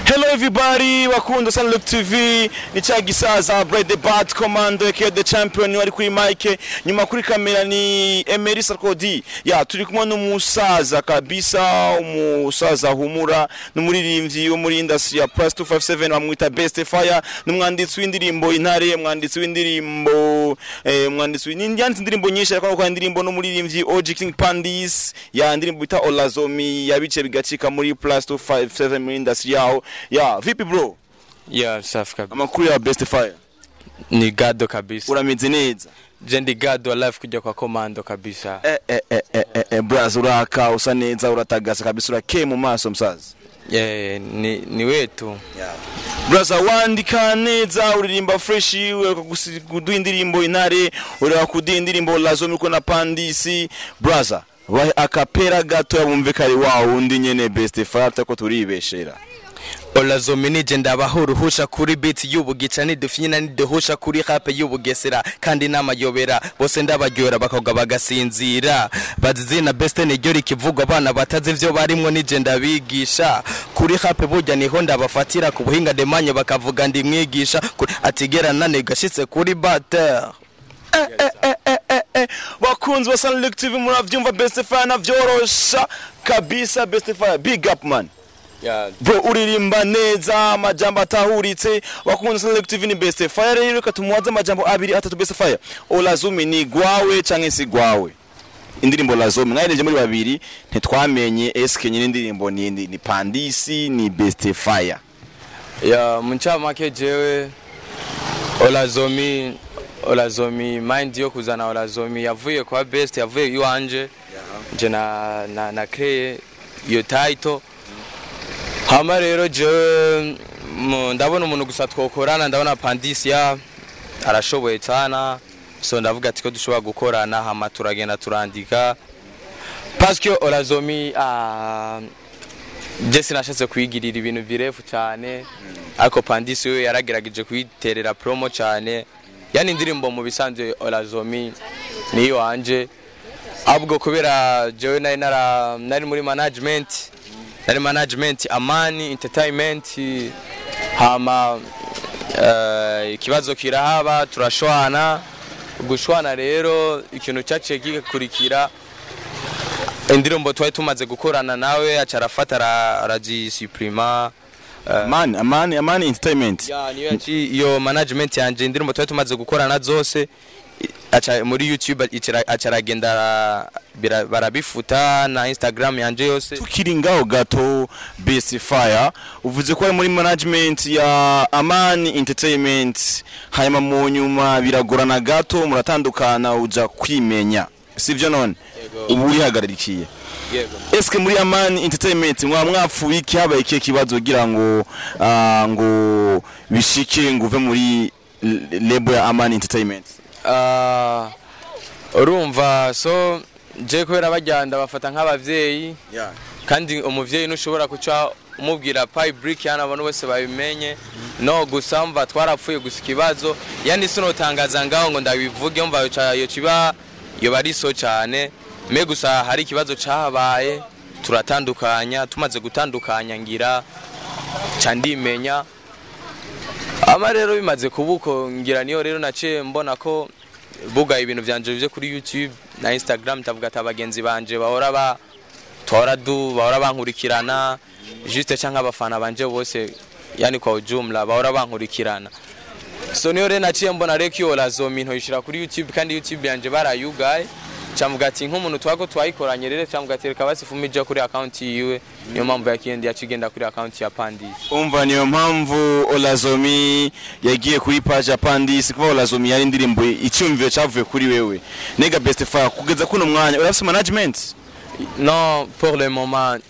Hello everybody, wakunda sana Look TV, ni cha gisaza Brad the Bat Commando aka the champion wari kuri mic, nyuma kuri kamera ni Emery Sarkodie. Ya turi kumwe n'umusaza kabisa, umusaza humura, n'umuririmbyi wo muri industry ya Plus 257 bamwita Best Fire, n'umwanditsi w'indirimbo Intare, mwanditsi w'indirimbo eh, mwanditsi w'indirimbo indirimbo nyinshi ariko kwa indirimbo n'umuririmbyi OG King Pandis, ya indirimbo bita Olazomi yabice bigacika muri Plus 257 muri industry yaho. Ya, vipi bro? ya safi kabisa Amakuru ya Best Fire. ni gado kabisa Urameze neza. je ndi gado live kujya kwa komando kabisa Eh eh eh eh eh, eh braz uraka usa neza uratagasa kabisa urakeye mu maso msaza. Eh, ni, ni wetu Braza wandika neza uririmba fresh ureka kuduha indirimbo intare ureka kuduha indirimbo lazo miko na pandisi braza bahe akapera gato yabumve kari wa wundi nyene Best Fire tako turibeshera. olazomi nije ndabaho uruhusha kuri beat y'ubugica nidufinyina niduhusha kuri rape y'ubugesera kandi n'amayobera bose ndabaryohera bakoga bagasinzira bazizina beste niryo rikivugwa abana batazi ivyo barimwo nije ndabigisha kuri rape burya niho ndabafatira ku buhinga demanye bakavuga ndi mwigisha Kuri- atigera nane gashitse kuri bater bakunzi ba Sunlick TV muravyumva Best Fire navyorosha kabisa Best Fire big up man. yeah. bro uririmba neza amajambo atahuritse wakunze Sunlick TV ni Best Fire rero reka tumuwaze amajambo abiri atatu Best Fire Olazumi ni gwawe canke si gwawe indirimbo Lazumi mwayireje muri babiri ntitwamenye eske nyine indirimbo ni ni, ni Pandisi ni Best Fire ya muncamake jewe olazomi olazomi mind yo kuzana olazomi yavuye kwa best yavuye iwanje nje na, na, na kreye iyo title hama rero jewe mu- ndabona umuntu gusa twokorana ndabona pandisia arashoboye cyana so ndavuga ati ko dushobora gukorana hama turagenda turandika parce que olazomi ah, je sinashatse kuyigirira ibintu birefu cyane ariko pandisi we yaragerageje kuyiterera promo cyane yani indirimbo mu bisanzwe olazomi niyo wanje ahubwo kubera jewe nari nara nari muri management nari management amani entertainment hama eh, ikibazo kirahaba turashwana gushwana rero ikintu cyaciye gikurikira indirimbo twari tumaze gukorana nawe aca arafata ara- arazisuprima man amani amani entertainment Ya, niyo yaci iyo management yanje indirimbo twari tumaze gukorana zose i- aca muri youtube icara- aca aragenda ara- bira- barabifuta na instagram yanje yose tukiri ngaho gato Best Fire uvuze ko ari muri management ya Amani Entertainment hanyuma mu nyuma biragorana gato muratandukana uja kwimenya sivyo none ubu urihagararikiye eske muri Amani Entertainment mwa mwapfuye iki habaye ikihe kibazo kugira ngo ah, ngo bishike ngo uve muri l- label ya Amani Entertainment Ah, urumva so je kubera bajyanda bafata nk'abavyeyi kandi umuvyeyi ntushobora kuca umubwira pi brick yana abantu bose babimenye no gusa mva twarapfuye gusa ikibazo yani sinotangaza ngaho ngo ndabivuge mva yoca- yo kiba yoba ari so cyane me gusa hari ikibazo cahabaye turatandukanya tumaze gutandukanya ngira ca ndimenya ama rero bimaze kubuko ngira niyo rero naciye mbona ko bugaye ibintu vyanje byo kuri youtube na instagram ndavuga ati abagenzi banje bahora ba tora du bahora bankurikirana juste cyangwa abafana banje bose yani kwa ujumla bahora bankurikirana so niyo rero naciye mbona reko iyo lazomi ntoyishira kuri youtube kandi youtube yanje barayugaye camuga ati nk'umuntu twako twayikoranye rero camuga ati reka basifumije kuri account yiwe niyo mpamvu yakindi yacigenda kuri account ya pandisi umva niyo mpamvu Olazomi yagiye kuri page ya Pandisi kuba Olazomi yari indirimbo icyumviro cyavuye kuri wewe nega Best Fire kugeza kuno mwanya urafise management Non, pour le moment,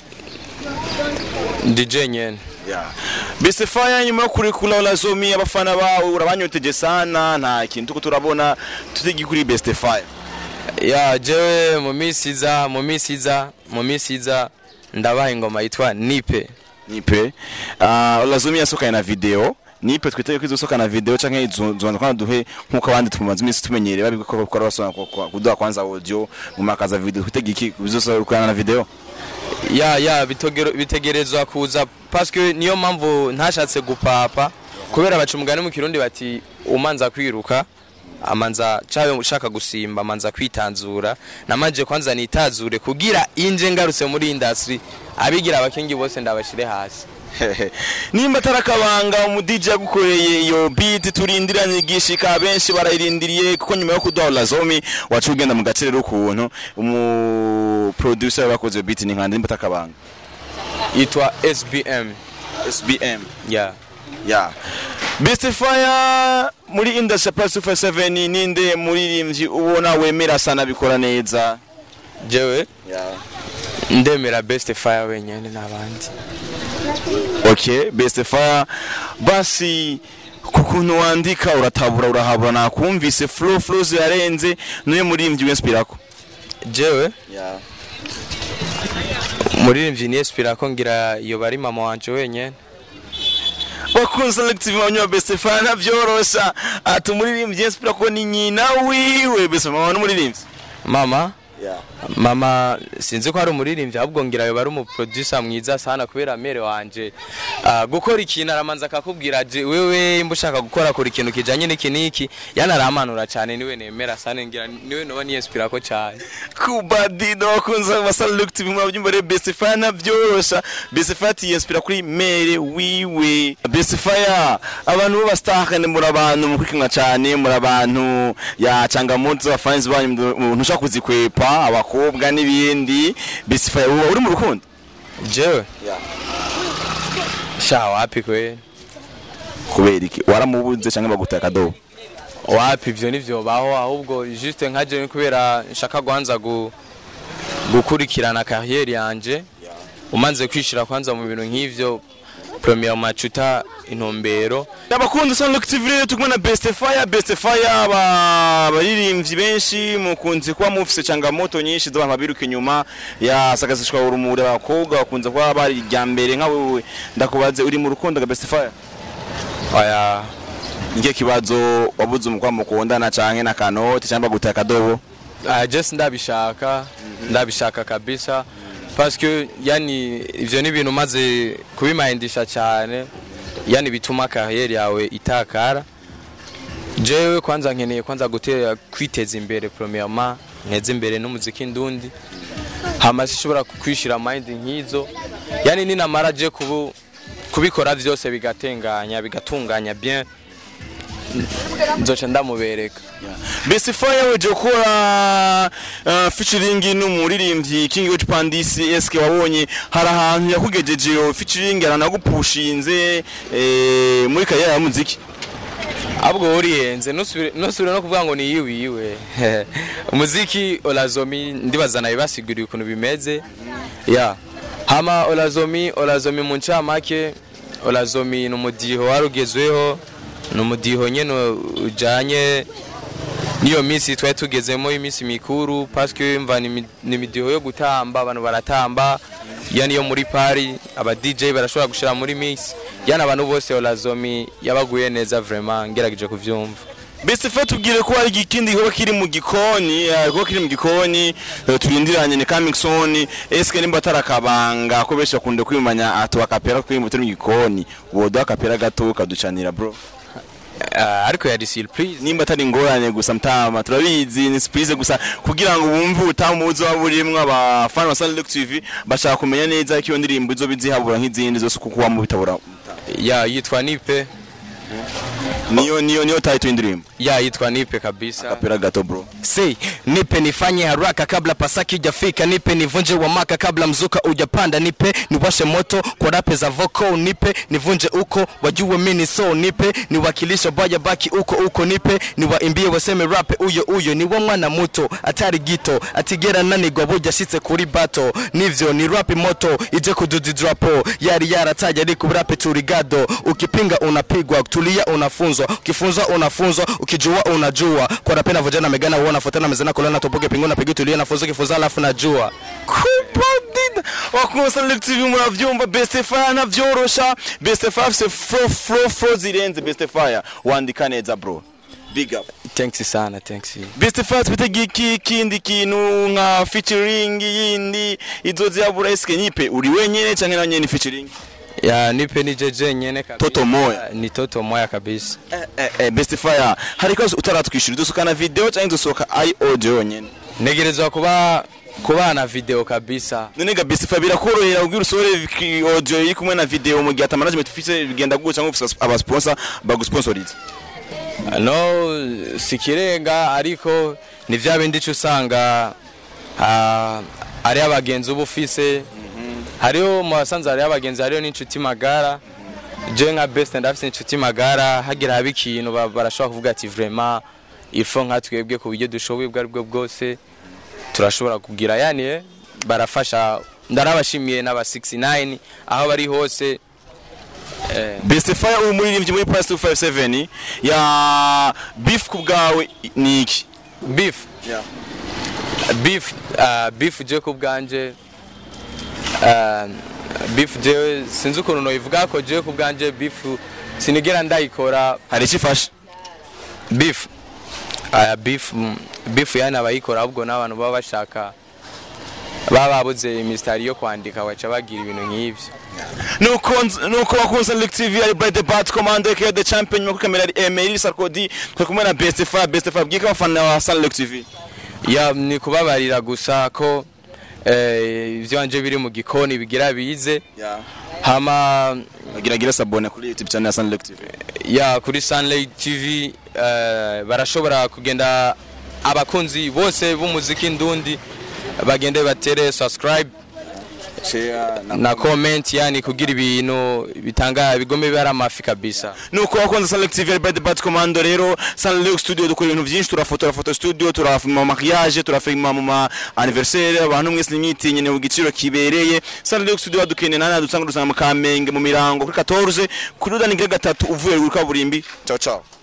DJ nyene. Best Fire nyuma yo kurekura Olazomi abafana bawe urabanyoteje sana nta kintu tuko turabona tutegi kuri Best Fire Ya jewe mu minsi iza, mu minsi iza, mu minsi iza ndabaha ingoma yitwa Nipe. nipe uh, Olazomi yasokaye na video nipe twitege ko izosohokana video canke izobanza kwana duhe nkuko abandi tumaze iminsi tumenyereye babiko ko bakora basona kuduha kwanza audio mu makaza video twitege iki bizosohokana na video ya ya bitogero- bitegerezwa kuza paske niyo mpamvu ntashatse gupapa kubera baca umugani mu kirundi bati umanza kwiruka amanza cawe ushaka gusimba amanza kwitanzura namanje kwanza nitazure kugira inje ngarutse muri industry abigira abakingi bose ndabashire hasi nimba atarakabanga umu DJ yagukoreye iyo beat turindiranye igishika benshi barayirindiriye kuko nyuma yo kuduha Lazomi wacu ugenda mu gace rero ukuntu umu producer wakoze iyo beat ni nkande nimba atakabanga yitwa SBM SBM ya ya Best Fire muri industry plus 7 ninde muririmbyi ubona wemera sana bikora neza jewe ya ndemera best fire wenyene n'abandi okay Best Fire basi kukuntu wandika uratabura urahabura nakumvise flow flow zirarenze niyo muririmbyi w'inspirako jewe ya umuririmbyi ni espira ko ngira iyo bari mama wanje wenyene bakunze selective manywa best fan navyorosha ati umuririmbyi inspira ko ni nyina wiwe best mama n'umuririmbyi mama yeah. mama sinzi ko ari umuririmbyi ahubwo ngira yo bari umuproducer mwiza sana kubera mere wanje Ah, gukora ikintu aramanza akakubwira je wewe imba ushaka gukora kora ikintu kijanye n'iki n'iki yanaramanura cyane niwe nemera sana ngira niwe noba niyespira ko cyane kubadino bakunze basala look tv mwabyumva rero best fan navyorosha best fan yinspira kuri mere wiwe best fire abantu b'abastakane muri abantu mukurikinwa cyane muri abantu ya changamoto za fans banyu umuntu ushaka kuzikwepa abakobwa n'ibindi best fire uba uri mu rukundo jewe yeah. sha wapi kwe kubera iki waramubuze cyangwa bagutaka akadobo wapi ivyo nivyo baho ahubwo juste nka jewe kubera nshaka guhanza gu, gukurikirana carrière yanje umanze kwishira kwanza mu bintu nk'ivyo premier macuta intumbero abakunzi sa look tv rero tukumwe na best fire best fire aba baririmbyi benshi mukunze kuba mufise changamoto nyinshi z'abantu babiruka inyuma ya sakazishwa urumuri abakobwa bakunze kuba bari irya mbere nka wewe ndakubaze uri mu rukundo ga best fire oya nike kibazo wabuze umukwa mukundana canke na kanoti cyangwa gutaka akadobo uh, just ndabishaka ndabishaka kabisa parce que yani ivyo ni ibintu maze kubimahindisha cyane yani bituma carrière yawe itakara jewe kwanza nkeneye kwanza gutera kwiteza imbere premièrement nteze imbere n'umuziki ndundi hama sishobora kwishira mind nk'izo yani ninamara je kubu kubikora vyose bigatenganya bigatunganya bien nzoca ndamubereka best fire weje gukora uh, featuring n'umuririmbyi King George Pandisi eske wabonye hari ahantu yakugejeje iyo featuring aranagupushinze eh, muri kariyeri ya muziki ahubwo uriyenze ntusubire ntusubire no kuvuga ngo ni iyiwe iyiwe umuziki olazomi ndibaza nawe basiguriye ukuntu bimeze ya hama olazomi olazomi mu ncamake olazomi ni umudiho warugezweho ni umudiho nyene ujanye niyo minsi twari tugezemo iminsi mikuru paske mva ni imi- ni imidiho yo gutamba abantu baratamba yani yo muri pari aba DJ barashobora gushira muri mix yani abantu bose olazomi yabaguye neza vraiment ngerageje kuvyumva best fire tubwire ko hari ikindi gikorwa kiri mu gikoni eh, gikorwa kiri mu gikoni eh, turindiranye ni coming soon eske nimba atarakabanga ko benshi bakunda kwimanya atu akapera ko mu gikoni wodo akapera gato kaducanira bro Ah, ariko yari surprise nimba atari ingorane gusa mtama turabizi ni surprise gusa kugira ngo bumve utamuzi waba urimwo abafana ba Sunlock TV bashaka kumenya neza ko iyo ndirimbo izo bizihabura nk'izindi zose kuko waba bitabura ya yitwa nipe niyo niyo niyo title y'indirimbo ya yitwa nipe kabisa akapera gato bro Say, nipe nifanye haraka kabla pasaki ujafika, nipe nivunje wa maka kabla mzuka ujapanda, nipe niwashe moto kwa rape za voko, nipe nivunje uko wajue mini so, nipe niwakilisha baya baki uko uko, nipe niwaimbie waseme rape uyo uyo, ni wa mwana muto atari gito atigera nanigwa buja shitse kuri bato, nivyo ni rapi moto ije kududu drapo, yari yarataja ariko rape turigado, ukipinga unapigwa, tulia unafunzwa unafunzwa ukifunzwa unafunzwa ukijua unajua kwa napenda vijana megana huwa nafuatana mezana kolana topoke pingu na pigi tulie nafunzwa kifunza alafu najua kubadida wakunsa Luke TV muravyumva best fire navyorosha best fire afise fro fro fro zirenze best fire wandika neza bro big up thanks sana thanks best fire twitege iki kindi kintu nka featuring yindi izozi yabura eske nyipe uri wenyene canke na nyene featuring ya nipe ni jeje nyene kabisa Toto moya. ni toto moya kabisa eh, eh, eh, best fire hari kazo utaratwishyura dusohoka na video canke dusohoka ai audio yonyene ntegerezwa kuba kubana video kabisa none ga best fire birakorohera ubwira usohore ki- audio iri kumwe na video mu gihe ata management ufise bigenda gutya cyangwa ufise aba sponsor bagusponsorize no sikirenga ariko ni vya bindi uca usanga ah, ari abagenzi uba ufise hariho mu basanze hariho abagenzi hariho n'inshuti magara je nka best ndafise inshuti magara hagira haba ikintu ba- barashobora kuvuga ati vraiment ifo nka twebwe ku buryo dushoboye ubwo aribwo bwose turashobora kugira yani eh, barafasha ndarabashimiye n'aba 69 aho bari hose eh, best fire uri muririmbyi muri plus 257 ya beef ku bwawe ni iki beef beef uh, beef je ku bwanje uh, beef je sinzi ukuntu noyivuga ko je ku bwanje beef sinigera ndayikora hari icyo ifashe beef uh, beef mm, beef yani abayikora ahubwo n'abantu baba bashaka baba babuze imisitari yo kwandika baca bagira ibintu nk'ivyo nuko nz- nuko wakunze Luke TV ari Bright the Bat Commando aka the champion nyuma kuri kamera ari Emery Sarkodi turi kumwe na Best Fire Best Fire bwika abafana wa Sun Luke TV ya ni kubabarira gusa ko eh, ivyo wanje biri mu gikoni bigira bize hama agira gira sabone kuri YouTube channel ya Sun Luke TV ya kuri Sunlight TV eh, barashobora kugenda abakunzi bose b'umuziki ndundi bagende batere subscribe share na comment yani kugira ibintu bitanga bigome bari amafi kabisa nuko wakunze Sun Luke TV ari Bright the Bat Commando rero Sun Luke Studio dukora ibintu byinshi turafotora photo studio turafilma mariage turafilma mu ma anniversaire abantu mwese nimwitinye ni igiciro kibereye Sun Luke Studio badukeneye nana dusanga dusanga mu Kamenge mu mirango kuri 14 kuri Rudani gatatu uvuye kuri kaburimbi ciao ciao